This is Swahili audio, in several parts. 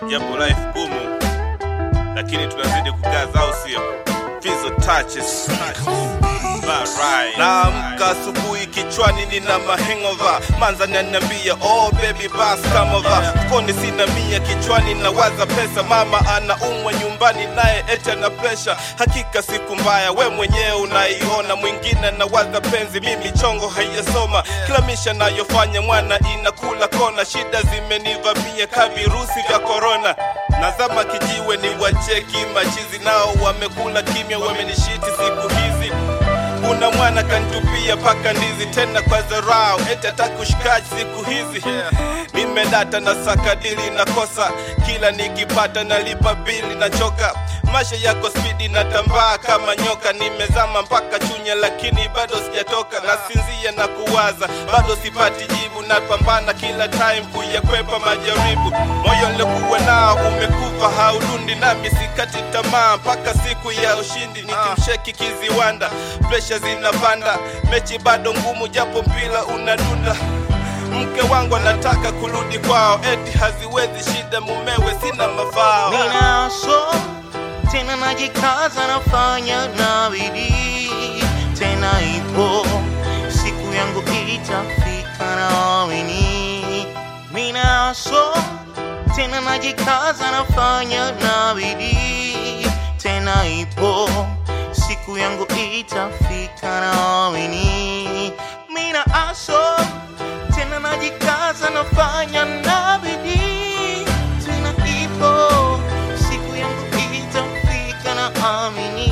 japo life gumu, lakini tunazidi kukaza, au sio? Fizo touches Alright. Naamka asubuhi kichwani nina mahengova, manza naniambia oh baby bas come over. Mfukoni sina mia, kichwani nawaza pesa, mama anaumwa nyumbani naye eti ana presha. Hakika siku mbaya, we mwenyewe unaiona, mwingine nawaza penzi, mimi chongo haijasoma. Kila misha nayofanya mwana inakula kona, shida zimenivamia ka virusi vya korona. Nazama kijiwe ni wacheki machizi, nao wamekula kimya, wamenishiti siku hizi kuna mwana kantupia paka ndizi tena kwa dharau, eti ataka ushikaji siku hizi. Nimedata na sakadili na kosa, kila nikipata nalipa bili na choka. Maisha yako spidi na tambaa kama nyoka, nimezama mpaka Chunya lakini bado sijatoka. Nasinzia na kuwaza, bado sipati jibu, napambana kila time kuyakwepa majaribu. Moyo nilikuwa nao umekufa, haudundi nami sikati tamaa mpaka siku ya ushindi, nikimsheki kiziwanda presha zinapanda, mechi bado ngumu, japo mpira unadunda. Mke wangu anataka kurudi kwao, eti haziwezi shida, mumewe sina mafao. Ninaso tena najikaza, nafanya na bidii tena, ipo siku yangu itafika, naamini. Ninaso tena najikaza, nafanya na bidii tena, ipo siku yangu itafika, naamini. Mina aso tena najikaza, nafanya na bidii tena, ipo siku yangu itafika, naamini.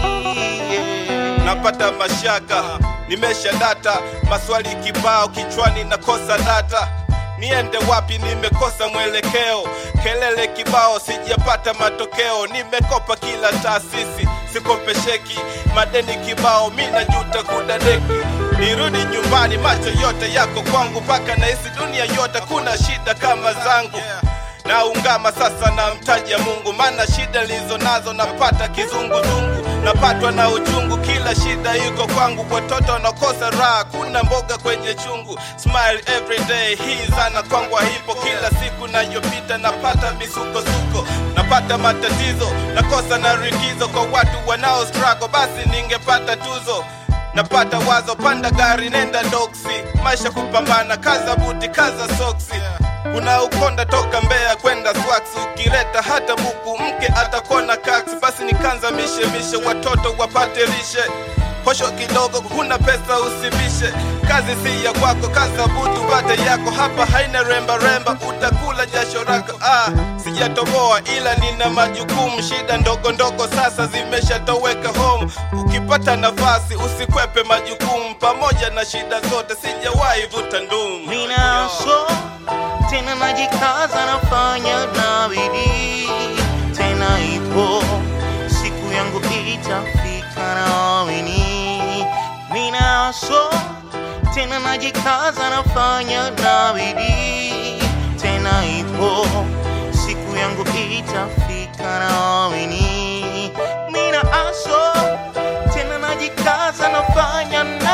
Yeah. napata mashaka, nimesha data, maswali kibao kichwani, nakosa data. Niende wapi? Nimekosa mwelekeo, kelele kibao, sijapata matokeo. Nimekopa kila taasisi, sikopesheki, madeni kibao, mi najuta kudadeki. Nirudi nyumbani, macho yote yako kwangu, mpaka nahisi dunia yote kuna shida kama zangu naungama sasa na mtaja Mungu, maana shida lizo nazo napata kizunguzungu, napatwa na uchungu, kila shida iko kwangu. Watoto wanakosa raha, kuna mboga kwenye chungu. Smile every day, hii zana kwangu haipo. Kila siku nayopita napata misukosuko, napata matatizo, nakosa na rikizo kwa watu wanao struggle, basi ningepata tuzo napata wazo, panda gari, nenda doksi, maisha kupambana, kaza buti, kaza soksi kuna ukonda toka Mbeya kwenda Swax, ukileta hata buku mke atakona kaksi. Basi nikanza mishemishe, watoto wapate lishe, posho kidogo, huna pesa usibishe. Kazi si ya kwako, kaza butu pate yako, hapa haina remba remba, utakula jasho rako. Ah, sijatoboa ila nina majukumu, shida ndogo ndogo sasa zimeshatoweka home. Ukipata nafasi usikwepe majukumu, pamoja na shida zote sijawahi vuta ndumu. Ninaso tena najikaza, nafanya na bidii tena, ipo siku yangu itafika, naamini. Ninaso tena najikaza, nafanya na bidii tena, ipo siku yangu itafika, naamini. Mina aso tena najikaza, nafanya na